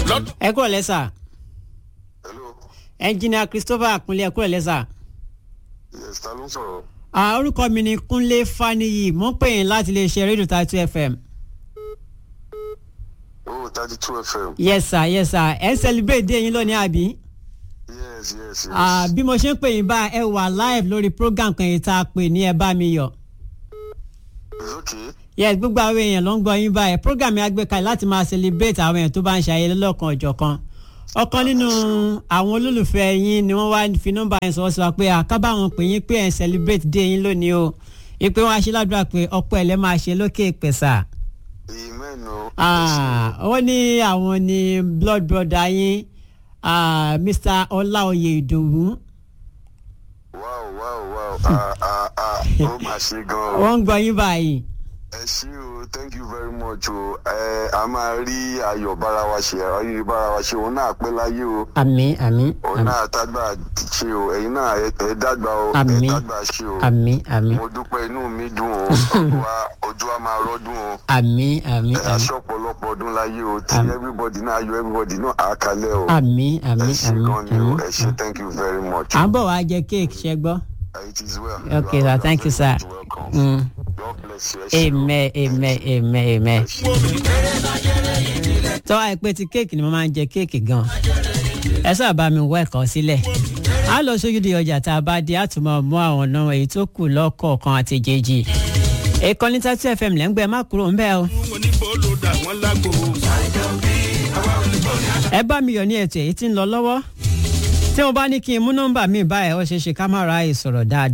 lọ́dún. ẹ kúrò lẹ́sà hello ẹnjìnìà christopher kúnlé ẹ kúrò lẹ́sà. yes ta ló ń sọ̀rọ̀ Ah, orúkọ mi ni kúnlé faniyi mo ń pè yín láti lè ṣe rédíò tatu fm. oh thirty two fm yes sir yes sir ẹ ń celebrate day yín lónìí àbí. yes yes yes Ah, bí mo ṣe ń pè yín bá ẹ wà live lórí program kan yìí tá a pè ní ẹ bá mi yọ. it's okay yes gbogbo àwọn èèyàn ló ń gbọ́ yín báyìí program yẹn agbékalẹ̀ láti máa celebrate àwọn èèyàn tó bá ń ṣe ayẹyẹ lọ́kàn ọ̀jọ̀kan ọ̀kan nínú àwọn olólùfẹ́ yín ni wọ́n wá fi nọ́mbà yẹn sọ sí wa pé àkábàwọn pè yín pé ẹ̀ ń celebrate day yín lónìí o ìpè wọn aṣíládùúrà pé ọ̀pọ̀ ẹ̀ lẹ́ máa ṣe lókè ìpẹ̀sà amen o wọ́n ní àwọn ni blood brother yín ah, mr ọláoyè ìdòwú wow wow wow ah ah ah ó mà ṣe gan o wọ́n ń gbọ́ yín báyìí ẹ ṣé o thank you very much o ẹ a máa rí ayọ̀ bára wa ṣe ayọ̀ bára wa ṣe òun náà pẹ́ láyé o àmín àmín òun náà tágbà ṣe o ẹ̀yin náà ẹ ẹ dàgbà o ẹ Àmín. dàgbà ṣe o àmín àmín mo dúpẹ́ inú mi dùn o ọdún wa ojú wa máa rọ́dún o àmín àmín ẹ àmín aṣọ ọ̀pọ̀lọpọ̀ ọdún láyé o tí Àmín. everybody náà ayọ̀ everybody náà á kalẹ̀ o àmín ẹ àmín ṣé àmín gan ni o àmín. ẹ ṣé thank you very much. à ń bọ̀ wá jẹ kéèkì ṣe gbọ́. It is well. Okay, You are- sir. Thank you, are very sir. much welcome. Mm. God bless you. ẹ ṣé o. amen amen amen amen. tọ́wọ́ àìpé ti kéèkì ni mo máa ń jẹ kéèkì gan. ẹ sábà bá mi wọ ẹ̀kọ́ sílẹ̀. a lọ sójú di ọjà tá a bá di àtúmọ̀ mú àwọn ọ̀nà èyí tó kù lọ́kọ̀ọ̀kan àti jèjì. ìkànnì tàtí fm lẹ́ngbẹ́ má kúrò ń bẹ́ẹ̀ o. oníbòlò dà wọ́n lágbo. ẹ bá mi yọ̀ ní ètò èyí tí ń lọ lọ́wọ́. tí mo bá ní kí n mú nọ́mbà mi báyìí ó ṣeé ṣe ká má ra ìsọ̀rọ̀ dáadáa.